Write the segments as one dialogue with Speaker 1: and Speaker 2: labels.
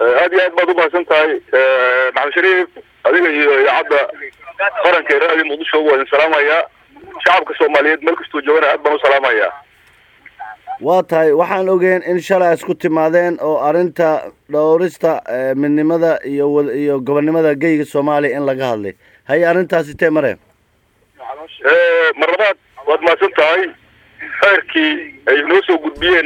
Speaker 1: aad iyo aad baad umahadsan tahay maxamed shariif adiga iyo idaacadda qaranka ee raadi muqdisho waa idin salaamayaa shacabka soomaaliyeed meel kastuu joogana aad baan u salaamayaa
Speaker 2: waa tahay waxaan ogeen in shalay isku timaadeen oo arrinta dhowrista midnimada iyo iyo gobonnimada geyga soomaaliya in laga hadlay haye arrintaasi tee mareen
Speaker 1: mar labaad waad mahadsan tahay xeerkii ay noo soo gudbiyeen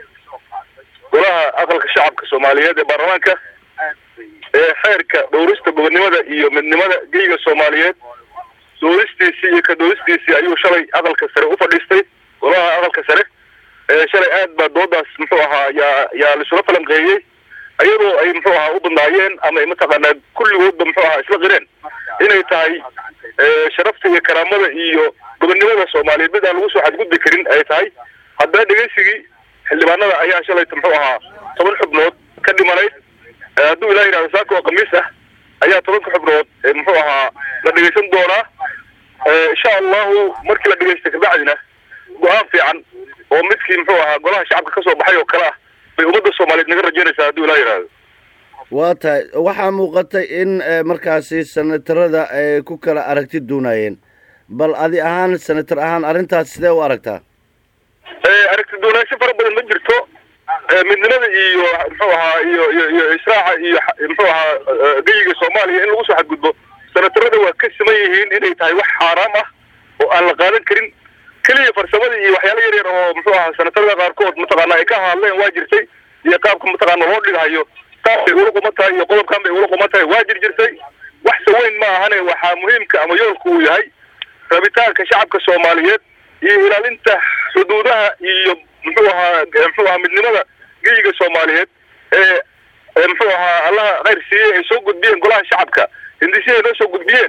Speaker 1: golaha aqalka shacabka soomaaliyeed ee baarlamaanka ee xeerka dhowrista gobonnimada iyo midnimada geyga soomaaliyeed dooristiisii iyo ka dooristiisii ayuu shalay aqalka sare u fadhiistay golaha aqalka sare ee shalay aad baa doodaas muxuu ahaa yaa yaa laisula falanqeeyey iyadoo ay muxuu ahaa u badnaayeen ama ay mataqaanaa kulligoodba muxuu ahaa isla qireen inay tahay sharafta iyo karaamada iyo gobonnimada soomaaliyeed mid aan lagu soo xadgudbi karin ay tahay haddana dhegeysigii xildhibaanada ayaa shalayta muxuu ahaa toban xubnood ka dhimanayd hadduu ilah yidhahdo saaka oo khamiis ah ayaa tobanka xubnood muxuu ahaa la dhegeysan doonaa insha allahu markii la dhegeysta kabacdina go-aan fiican oo midkii muxuu ahaa golaha shacabka kasoo baxay oo kale ah bay ummadda soomaaliyeed naga rajaynaysaa hadduu ilah yidhahdo
Speaker 2: waa tahay waxaa muuqatay in markaasi senatarada ay ku kala aragti duunayeen bal adi ahaan senator ahaan arrintaas sidee u aragtaa
Speaker 1: aragti duunaansho fara badan ma jirto midnimada iyo muxuu ahaa iyo iyo iyo israaca iyo muxuu ahaa geyiga soomaaliya in lagu soo xadgudbo senatarada waa ka siman yihiin inay tahay wax xaaraam ah oo aan la qaadan karin keliya farsamada iyo waxyaala yar yar oo muxuu ahaa senatarada qaarkood mataqaana ay ka hadleen waa jirtay iyo qaabka mataqaana loo dhigahayo taas bay ula quma tahay iyo qodobkan bay ula quma tahay waa jir jirtay wax saweyn ma ahane waxaa muhiimka ama yoolku uu yahay rabitaanka shacabka soomaaliyeed iyo ilaalinta xuduudaha iyo muxuu ahaa muxuu ahaa midnimada geyiga soomaaliyeed ee muxuu ahaa allaha khayr siiyey ay soo gudbiyeen golaha shacabka hindisyahay noo soo gudbiyeen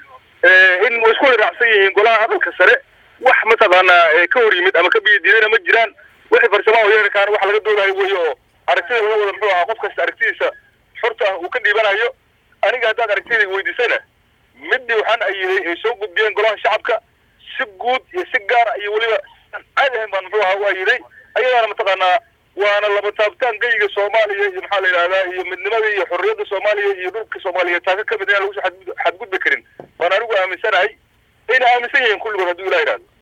Speaker 1: in way isku waraacsan yihiin golaha aqalka sare wax mataqaanaa ka hor yimid ama ka biyadiidana ma jiraan wixii farsamaha hoyeerkaan wax laga doodayo wey oo aragtida laga wada muxuu ahaa qof kasta aragtidiisa xorta ah uu ka dhiibanayo aniga haddaad aragtidayga weydiisana midii waxaan ayiday ay soo gudbiyeen golaha shacabka si guud iyo si gaara iyo weliba caadi ahayn baan muxuu ahaa u ayiday ayadaana mataqaanaa waana laba taabtaan geyiga soomaaliya iyo maxaa la yidhahdaa iyo midnimada iyo xorriyadda soomaaliya iyo dhulka soomaaliyeed taaka ka mid inaan lagu soo xadgudbi karin waan anigu aaminsanahay ayna aaminsan yihiin kulligood hadduu ilah yidhahdo